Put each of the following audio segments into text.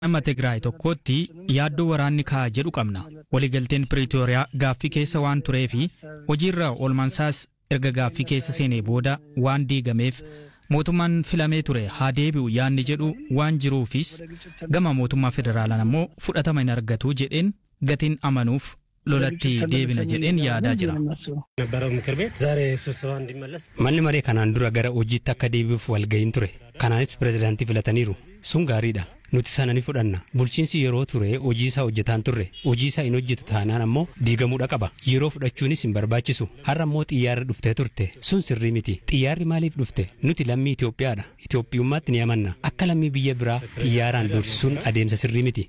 nama Tigraay tokkootti yaaddoo waraanni ka'a jedhu qabna. Waliigalteen Piriitooriyaa gaaffii keessa waan turee fi hojiirra oolmansaas erga gaaffii keessa seenee booda waan diigameef mootummaan filamee ture haa deebi'u yaanni jedhu waan jiruufis gama mootummaa federaalaan ammoo fudhatama hin argatu jedheen gatiin amanuuf lolatti deebina jedheen yaadaa jira. ነበረው ምክር ቤት ዛሬ ስብሰባ እንዲመለስ Manni maree kanaan dura gara hojiitti akka deebi'uuf walga'iin ture. Kanaanis pirezidaantii filataniiru. Sun gaariidha. Nuti sana ni fudhanna. Bulchiinsi yeroo ture hojii isaa hojjetaan turre. Hojii isaa hin hojjetu taanaan ammoo diigamuudha qaba. Yeroo fudhachuunis hin barbaachisu. Har'a ammoo xiyyaarri dhuftee turte. Sun sirrii miti. Xiyyaarri maaliif dhufte? Nuti lammii Itoophiyaadha. Itoophiyummaatti ni amanna. Akka lammii biyya biraa xiyyaaraan doorsisuun adeemsa sirrii miti.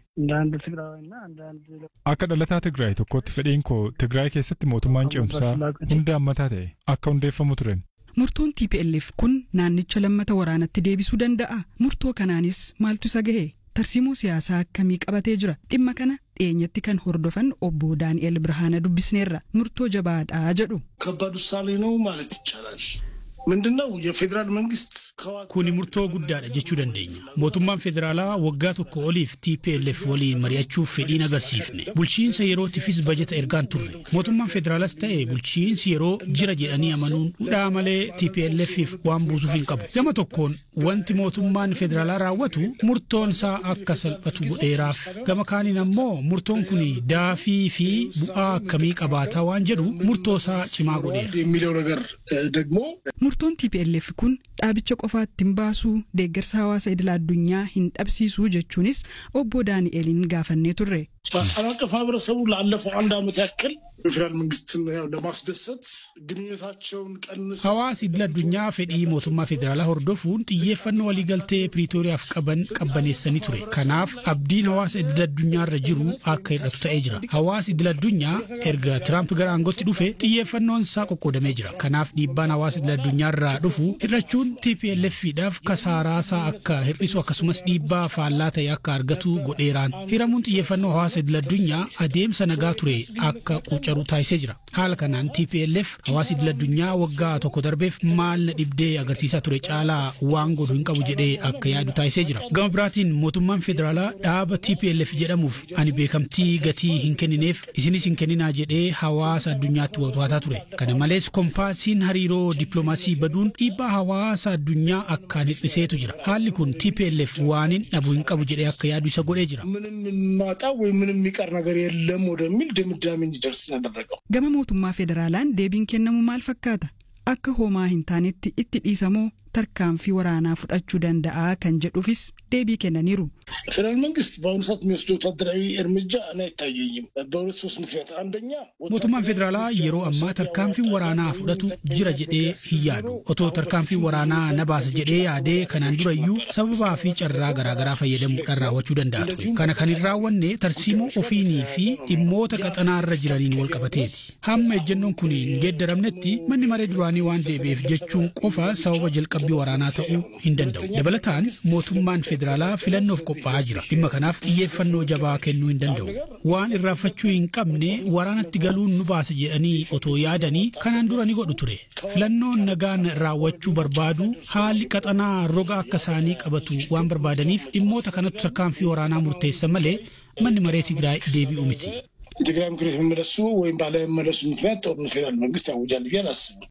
Akka dhalataa Tigraay tokkootti fedhiin koo Tigraay keessatti mootummaan ce'umsaa hunda hammataa ta'e akka hundeeffamu ture. Murtoon TPLF kun naannicha lammata waraanatti deebisuu danda'a. Murtoo kanaanis maaltu isa gahe? Tarsiimoo siyaasaa akkamii qabatee jira? Dhimma kana dhiyeenyatti kan hordofan obbo Daani'el Birhaana dubbisneerra. Murtoo jabaadhaa jedhu. ከባድ ውሳኔ ነው ማለት ይቻላል። ምንድነው የፌዴራል መንግስት Kuni murtoo guddaadha jechuu dandeenya. Mootummaan federaalaa waggaa tokko oliif TPLF waliin mari'achuuf fedhiin agarsiifne. Bulchiinsa yerootifis bajeta ergaan turre. Mootummaan federaalaas ta'e bulchiinsi yeroo jira jedhanii amanuun dhudhaa malee TPLFif waan buusuuf hin qabu. Gama tokkoon wanti mootummaan federaalaa raawwatu murtoon isaa akka salphatu godheeraaf. Gama kaaniin ammoo murtoon kun daafii fi bu'aa akkamii qabaataa waan jedhu murtoo isaa cimaa godheera. የሚለው ነገር እ፣ ደግሞ Murtoon TPLF kun dhaabicha qofaatti hin baasuu deeggarsa hawaasa idil addunyaa hin dhabsiisuu jechuunis obbo Daani'eliin gaafannee turre. ዓለም አቀፍ ማህበረሰቡ ላለፈው አንድ ዓመት ያክል የፌዴራል መንግስትን ያው ለማስደሰት ግንኙነታቸውን ቀንሰው Hawaasi idil addunyaa fedhii mootummaa federaalaa hordofuun xiyyeeffannoo waliigaltee Piriitooriyaaf qaban qabbaneessanii ture. Kanaaf abdiin hawaasa idil addunyaarra jiru akka hir'atu ta'ee jira. Hawaasi idil addunyaa erga Tiraamp gara aangootti dhufe xiyyeeffannoon isaa qoqqoodamee jira. Kanaaf dhiibbaan hawaasa idil addunyaarraa dhufu hir'achuun TPLFidhaaf kasaaraasaa akka hir'isu akkasumas dhiibbaa faallaa ta'e akka argatu godheeraan. Hiramuun xiyyeeffannoo hawaasa idil addunyaa adeemsa nagaa ture akka quucaru taasisee jira. Haala kanaan TPLF hawaasa idil addunyaa waggaa tokko darbeef maal na dhibdee agarsiisaa ture caalaa waan godhu hin qabu jedhee akka yaadu taasisee jira. Gama biraatiin mootummaan federaalaa dhaaba TPLF jedhamuuf ani beekamtii gatii hin kennineef isinis hin kenninaa jedhee hawaasa addunyaatti watwaataa ture. Kana malees kompaasiin hariiroo dippiloomaasii baduun dhiibbaa hawaasa addunyaa akkaan hir'iseetu jira. Haalli kun TPLF waan hin dhabu hin qabu jedhee akka yaadu isa godhee jira. ምንም የማጣው ወይም ምንም የሚቀር ነገር የለም ወደሚል ድምዳሜ እንዲደርስ ያደረገው Gama mootummaa federaalaan deebiin kennamu maal fakkaata? Akka homaa hin taanetti itti dhiisamoo tarkaanfii waraanaa fudhachuu danda'a kan jedhuufis deebii kennaniiru. ፌዴራል መንግስት በአሁኑ ሰዓት የሚወስደው ወታደራዊ እርምጃ እኔ አይታየኝም በሁለት ሶስት ምክንያት አንደኛ Mootummaan federaalaa yeroo ammaa tarkaanfiin waraanaa fudhatu jira jedhee hin yaadu. Otoo tarkaanfiin waraanaa na baasa jedhee yaadee kanaan durayyuu sababaa fi carraa garaagaraa fayyadamuudhaan raawwachuu danda'a ture. Kana kan hin raawwanne tarsiimoo ofiinii fi dhimmoota qaxanaarra jiraniin wal qabateeti. Hamma ejjennoon kun hin geeddaramnetti manni maree duraanii waan deebi'eef jechuun qofa sababa jalqabbii waraanaa ta'uu hin danda'u. Dabalataan mootummaan federaalaa filannoof qophaa'aa jira. Dhimma kanaaf xiyyeeffannoo jabaa kennuu hin danda'u. Waan irraanfachuu hin qabne waraanatti galuun nu baasa jedhanii otoo yaadanii kanaan dura ni godhu ture. Filannoon nagaan raawwachuu barbaadu haalli qaxanaa roga akka isaanii qabatu waan barbaadaniif dhimmoota kanatti tarkaanfii waraanaa murteessa malee manni maree Tigraay deebi'u miti. የትግራይ ምክር ቤት መመለሱ ወይም ባለመመለሱ ምክንያት ጦርነት ፌዴራል መንግስት ያውጃል ብዬ አላስብም።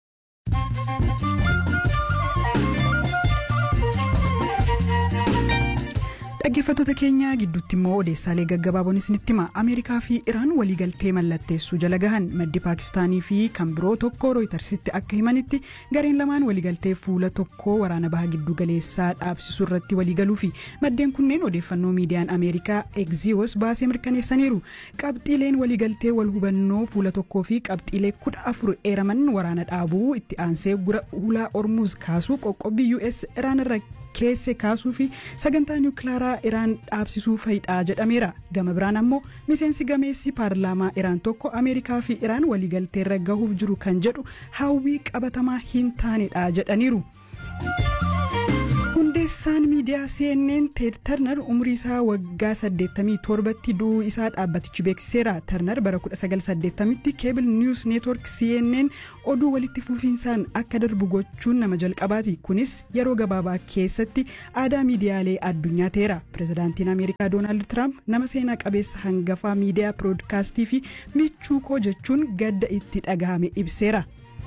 Dhaggeeffattoota keenya gidduutti immoo odeessaalee gaggabaaboon isinitti hima. Ameerikaa fi Iraan waliigaltee mallatteessuu jala gahan maddi Paakistaanii fi kan biroo tokko rooytarsitti akka himanitti gareen lamaan waliigaltee fuula tokkoo waraana baha giddu galeessaa dhaabsisuu irratti waliigaluu fi maddeen kunneen odeeffannoo miidiyaan Ameerikaa Exiyos baasee mirkaneessaniiru. Qabxiileen waliigaltee wal hubannoo fuula tokkoo fi qabxiilee kudha afur eeraman waraana dhaabuu itti aansee gura hulaa Ormuz kaasuu qoqqobbii US Iraan irra keesse kaasuu fi sagantaa niwukilaaraa iraan dhaabsisuu fayidhaa jedhameera gama biraan ammoo miseensi gameessi paarlaamaa iraan tokko ameerikaa fi iraan waliigalteerra gahuuf jiru kan jedhu hawwii qabatamaa hin taanedha jedhaniiru. hundee Odeessaan miidiyaa CNN Ted Turner umrii isaa waggaa 87tti du'uu isaa dhaabbatichi beeksiseera. Turner bara 1980tti Cable News Network CNN oduu walitti fufiinsaan akka darbu gochuun nama jalqabaati. Kunis yeroo gabaabaa keessatti aadaa miidiyaalee addunyaa ta'eera. Pireezidaantiin Ameerikaa Doonaald Tiraamp nama seenaa qabeessa hangafaa miidiyaa piroodkaastii fi michuu koo jechuun gadda itti dhagahame ibseera.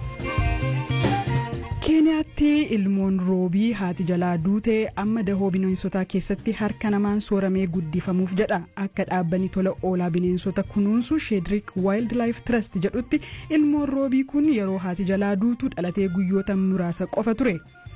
keeniyaatti ilmoon roobii haati jalaa duute amma dahoo bineensotaa keessatti harka namaan sooramee guddifamuuf jedha akka dhaabbanni tola oolaa bineensota kunuunsu sheedrik waayildi laayif trust jedhutti ilmoon roobii kun yeroo haati jalaa duutu dhalatee guyyoota muraasa qofa ture.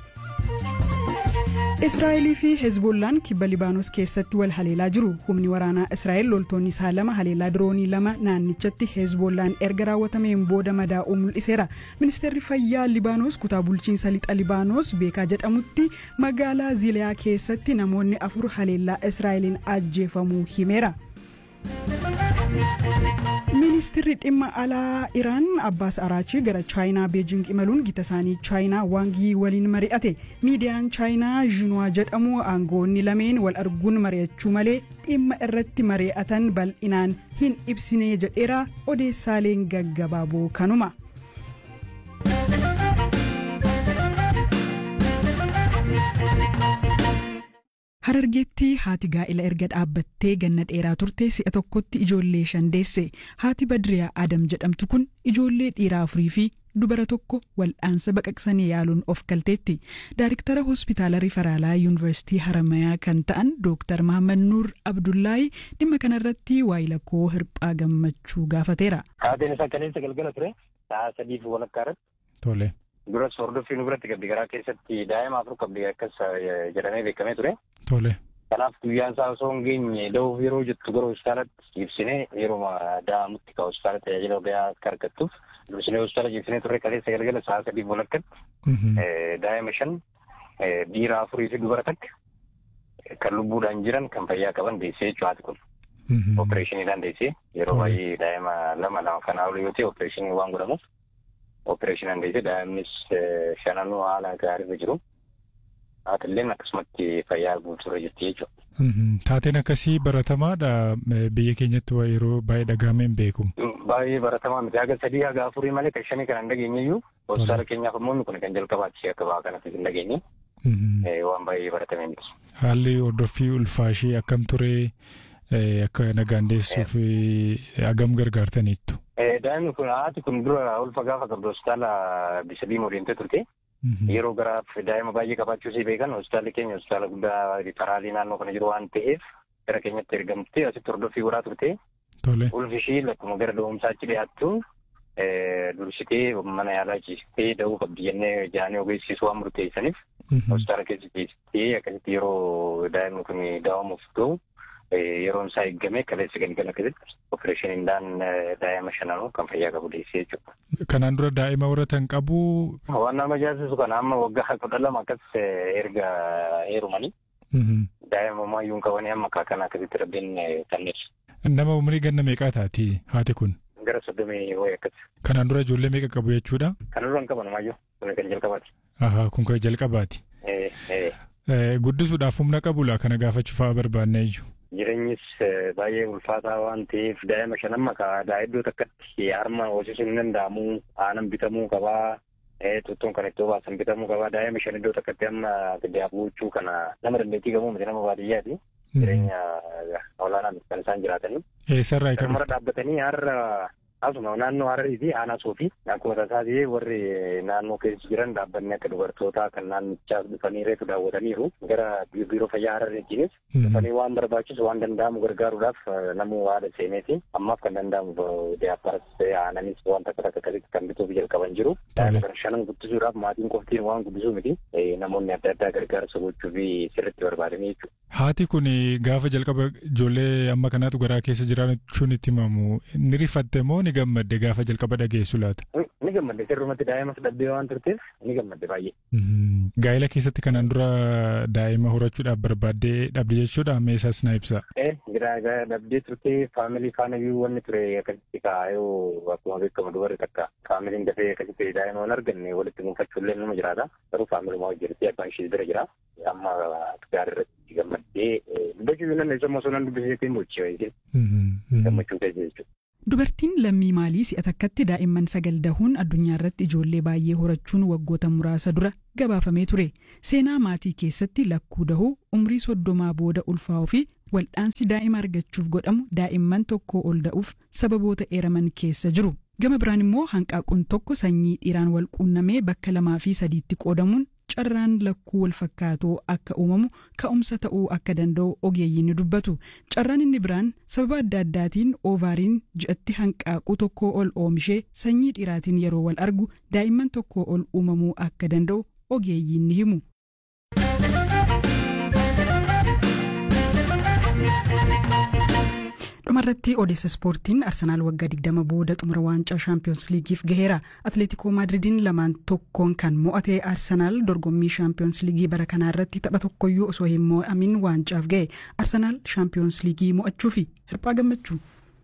israa'elii fi hezbollaan kibba libaanos keessatti wal haleelaa jiru humni waraanaa israa'el loltoonni isaa lama haleelaa diroonii lama naannichatti hezbollaan erga raawwatameen booda madaa'uu mul'iseera ministeerri fayyaa libaanos kutaa bulchiinsa lixa libaanos beekaa jedhamutti magaalaa ziiliyaa keessatti namoonni afur haleellaa israa'eliin ajjeefamuu himeera. ministirri dhimma alaa iraan abbaas araachii gara chaayinaa beejing imaluun gita isaanii chaayinaa waangii waliin mari'ate miidiyaan chaayinaa jiinwaa jedhamu aangoonni lameen wal arguun mari'achuu malee dhimma irratti mari'atan bal'inaan hin ibsine jedheera odeessaaleen gaggabaaboo kanuma. Harargeetti haati gaa'ila erga dhaabbattee ganna dheeraa turte si'a tokkotti ijoollee shan deesse haati Badriyaa Adam jedhamtu kun ijoollee dhiiraa afurii fi dubara tokko wal'aansa baqaqsanii yaaluun of galteetti. Daariktara hospitaala rifaraalaa yuunivarsiitii Haramayaa kan ta'an Dooktar Mahammad Nuur Abdullaahi dhimma kanarratti waayila koo hirphaa gammachuu gaafateera. Haatiin isaa kaleessa galgala ture sa'a sadiif walakkaa irratti. Tole. Duras hordofii nu biratti qabdi garaa keessatti daa'ima afur qabdi akkas jedhamee beekamee ture. Tole. Kanaaf guyyaan isaa osoo hin geenye da'uuf yeroo jettu gara hospitaalatti ibsinee yeroo da'amutti ka hospitaala tajaajila gahaa akka argattuuf dursinee hospitaala ibsinee turre kaleessa galgala sa'a sadiif walakkatti daa'ima shan dhiira afurii fi dubara takka kan lubbuudhaan jiran kan fayyaa qaban deessee jechuu haati kun. Opereeshiniidhaan deessee yeroo baay'ee daa'ima lama lama kanaa ol yoo ta'e opereeshinii waan godhamuuf opereeshinii deessee daa'imnis shananuu haala gaariirra jiru. Haatilleen akkasumatti fayyaa guutuurra jirti jechuudha. Taateen akkasii baratamaadha biyya keenyatti yeroo baay'ee dhagahamee hin beeku. Baay'ee baratamaa miti haga sadii haga afurii malee kan shanii kan hin dhageenye iyyuu hospitaala keenyaaf immoo kun kan jalqabaatti akka ba'aa kanatti hin dhageenye waan baay'ee baratamee miti. Haalli hordoffii ulfaashii akkam ture akka nagaan deessuuf hagam gargaartaniittu. Daa'imni kun haati kun dura ulfa gaafa qabdu hospitaala bisa diimoo deemtee turte. Yeroo garaaf daa'ima baay'ee qabaachuu isii beekan hospitaalli keenya hospitaala guddaa rifaraalii naannoo kana jiru waan ta'eef gara keenyatti ergamtee asitti hordoffii godhaa turte. Ulfi ishii lakkuma gara da'umsaatti dhiyaattu dursitee mana yaalaa ciistee da'uu qabdi jennee jaanii ogeessisuu waan murteessaniif hospitaala keessa ciistee akkasitti yeroo daa'imni kun da'amuuf ta'u yeroon isaa eeggame kaleessa galgala keessatti opereeshiniidhaan daa'ima shananuu kan fayyaa qabu deessee jechuudha. Kanaan dura daa'ima horatan qabu. Waan nama ajaa'ibsiisu kana amma waggaa kudha lama akkas erga heerumanii. Daa'ima ammayyuu qabanii amma kana akkasitti rabbiin kenneef. Nama umrii ganna meeqaa taati haati kun? Gara soddomii wayii akkas. Kanaan dura ijoollee meeqa qabu jechuudha? Kana dura hin qaban ammayyuu kun kan jalqabaati. Ahaa kun kan jalqabaati. Guddisuudhaaf humna qabula kana gaafachuu fa'aa barbaanne iyyuu. Jireenyis baay'ee ulfaataa waan ta'eef daa'ima shan amma kaa iddoo takkatti harma hoosisuun hin danda'amu aanan bitamuu qabaa. Tuttuun kan itti baasan bitamuu qabaa daa'ima shan iddoo takkatti amma gadi kana nama dandeettii qabu miti nama baadiyyaati. Jireenya olaanaan kan isaan jiraatanii. Eessarraa kan dhufte? dhaabbatanii har'a asuma naannoo Hararii fi aanaa Soofii akkuma tasaasee warri naannoo keessa jiran dhaabbanni akka dubartootaa kan naannichaas dhufanii reefu daawwataniiru gara biiroo fayyaa Harariijiinis dhufanii waan barbaachisu waan danda'amu gargaaruudhaaf namuu haala seeneeti ammaaf kan danda'amu diyaapparas aananis waan takka takka akkasitti kan bituuf jalqaban jiru. Shanan guddisuudhaaf maatiin qoftiin waan guddisuu miti namoonni adda addaa gargaarsa gochuu fi sirriitti barbaadanii jechuudha. Haati kun gaafa jalqaba ijoollee amma kanaatu garaa keessa jiraachuun itti himamu ni rifatte moo ni gammadde gaafa jalqaba dhageessu laata? Ni gammadde sirrumatti daa'imas dhabdee waan turteef ni gammadde baay'ee. Gaa'ela keessatti kanaan dura daa'ima horachuudhaaf barbaaddee dhabde jechuudha meeshaas na ibsa. Giraa dhabdee turte faamilii faana iyyuu wanni ture akkasitti kaayoo akkuma beekamu dubarri takka faamiliin dafee akkasitti daa'ima hin arganne walitti gonfachuullee nama jiraata. Garuu faamilii hojjetee abbaan ishee bira jira. Amma gaarii irratti gammaddee dubbachuu nan isa osoo nan dubbisiiseetiin bulchee gammachuu keessa jechuudha. Dubartiin lammii maalii si'a takkatti daa'imman sagal dahuun addunyaa irratti ijoollee baay'ee horachuun waggoota muraasa dura gabaafamee ture. Seenaa maatii keessatti lakkuu dahuu umrii soddomaa booda ulfaa'uu fi waldhaansi daa'ima argachuuf godhamu daa'imman tokko ol da'uuf sababoota eeraman keessa jiru. Gama biraan immoo hanqaaquun tokko sanyii dhiiraan wal quunnamee bakka lamaa fi sadiitti qoodamuun carraan lakkuu wal fakkaatoo akka uumamu ka'umsa ta'uu akka danda'u ogeeyyiin ni dubbatu. Carraan inni biraan sababa adda addaatiin oovaariin ji'atti hanqaaquu tokko ol oomishee sanyii dhiiraatiin yeroo wal argu daa'imman tokko ol uumamuu akka danda'u ogeeyyiin ni himu. dhumarratti odeessa ispoortiin arsenaal waggaa 20 booda xumura waancaa shaampiyoons liigiif gaheera atleetikoo maadridiin lamaan tokkoon kan mo'ate arsenaal dorgommii shaampiyoons liigii bara kanaa irratti tapha tokkoyyuu osoo hin mo'amin waancaaf ga'e arsenaal shaampiyoons liigii mo'achuu fi hirphaa gammachuu.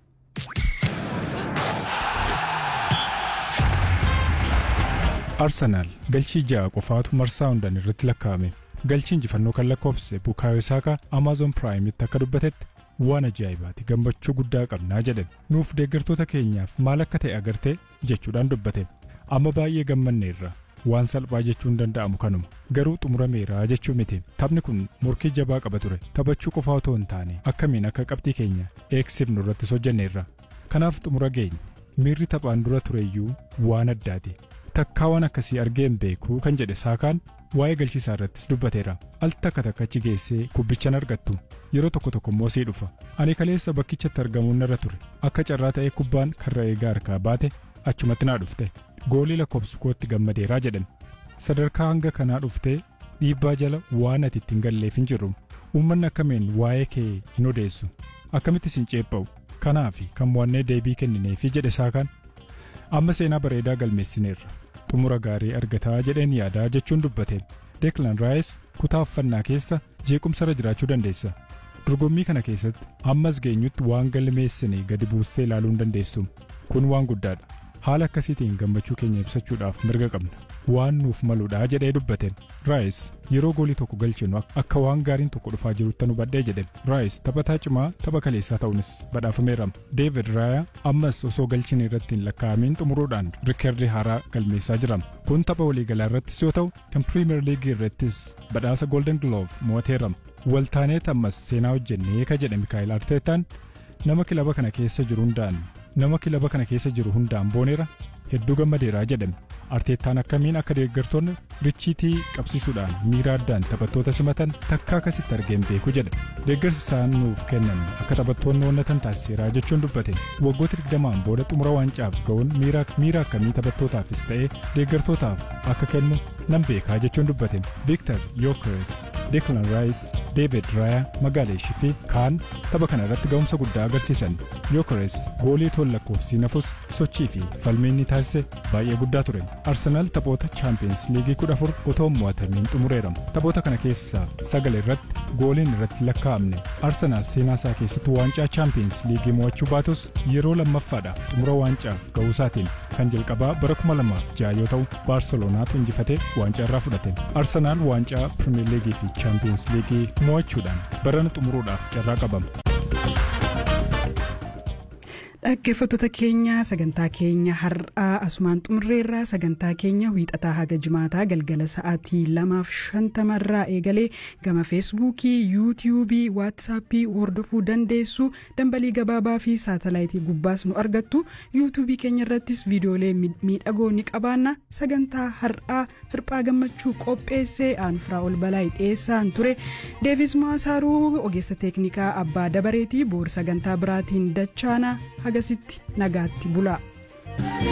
arsenaal galchii ja'a qofaatu marsaa hundaan irratti lakkaa'ame galchii injifannoo kan lakkoofse bukaayo saakaa amaazon piraayimitti akka dubbatetti waan ajaa'ibaati gammachuu guddaa qabnaa jedhan nuuf deeggartoota keenyaaf maal akka ta'e agartee jechuudhaan dubbate amma baay'ee gammanneerra waan salphaa jechuun danda'amu kanuma garuu xumurameera jechuu miti taphni kun morkii jabaa qaba ture taphachuu qofaa otoo hin taane akkamiin akka qabxii keenya eegsifnu irrattis hojjenneerra kanaaf xumura geenye miirri taphaan dura tureyyuu waan addaati takkaa waan akkasii argee hin beekuu kan jedhe saakaan waa'ee galchiisaa irrattis dubbateera al takka takkachi geessee kubbichan argattu yeroo tokko tokko immoo sii dhufa ani kaleessa bakkichatti argamuun narra ture akka carraa ta'ee kubbaan karra eegaa harkaa baate achumatti naa dhufte goolii lakkoofsu kootti gammadeeraa jedhan sadarkaa hanga kanaa dhuftee dhiibbaa jala waan ati ittiin galleef hin jirru uummanni akkamiin waa'ee kee hin odeessu akkamittis hin ceepha'u kanaaf kan mo'annee deebii kennineefi jedhe saakaan amma seenaa bareedaa galmeessineerra xumura gaarii argataa jedheen yaadaa jechuun dubbate deeklan raayis kutaa uffannaa keessa jeequmsarra jiraachuu dandeessa dorgommii kana keessatti ammas geenyutti waan galmeessine gadi buustee ilaaluu hin dandeessu kun waan guddaadha haala akkasiitiin gammachuu keenya ibsachuudhaaf mirga qabna waan nuuf maluudha jedhee dubbate raayis yeroo goolii tokko galchinu akka waan gaariin tokko dhufaa jirutti hubadhee jedhe raayis taphataa cimaa tapha kaleessaa ta'uunis badhaafameera deevid raaya ammas osoo galchine irratti hin lakkaa'amiin xumuruudhaan rikeerdii haaraa galmeessaa jira kun tapha waliigalaa irrattis yoo ta'u kan piriimeer liigii irrattis badhaasa golden glove mo'ateera waltaaneet ammas seenaa hojjennee ka jedhe mikaa'el arteetaan nama kilaba kana keessa jiru hundaan nama kilaba kana keessa jiru hundaan booneera hedduu gammadeeraa jedhame arteettaan akkamiin akka deeggartoonni richiitii qabsiisuudhaan miira addaan taphattoota simatan takkaa akkasitti argeen beeku jedha deeggarsi isaan nuuf kennan akka taphattoonni onnatan taasiseeraa jechuun dubbate waggoota digdamaan booda xumura waancaaf ga'uun miira akkamii taphattootaafis ta'ee deeggartootaaf akka kennu nan beekaa jechuun dubbate viiktar yookers deeklan raayis deevid raaya magaaleeshii fi kaan tapha kana irratti ga'umsa guddaa agarsiisan yookers goolii toon lakkoofsii nafus sochii fi falmii inni taasise baay'ee guddaa ture arsenaal taphoota chaampiyeens liigii kudha afur otoo hin mo'atamiin xumureera taphoota kana keessaa sagal irratti gooliin irratti lakkaa'amne arsenaal seenaa isaa keessatti waancaa chaampiyeens liigii mo'achuu baatus yeroo lammaffaadhaaf xumura waancaaf ga'uusaatiin kan jalqabaa bara kuma lamaaf ja'a yoo ta'u baarseloonaatu injifatee waancaa irraa fudhate arsenaal waancaa pirimeer liigii fi chaampiyeens liigii mo'achuudhaan barana xumuruudhaaf carraa qabama. dhaggeeffattoota keenya sagantaa keenya har'aa asumaan xumurreerraa sagantaa keenya wiixataa haga jimaataa galgala sa'aatii lamaaf shantamarraa eegalee gama feesbuukii yuutiyuubii waatsaappii hordofuu dandeessu dambalii gabaabaa fi saatalaayitii gubbaas nu argattu yuutuubii keenya irrattis viidiyoolee miidhagoo ni qabaanna sagantaa har'aa hirphaa gammachuu qopheessee aanufiraa ol balaa dhiyeessaan ture deevis maasaaruu ogeessa teeknikaa abbaa dabareetii boor sagantaa biraatiin dachaana hagasitti nagaatti bulaa.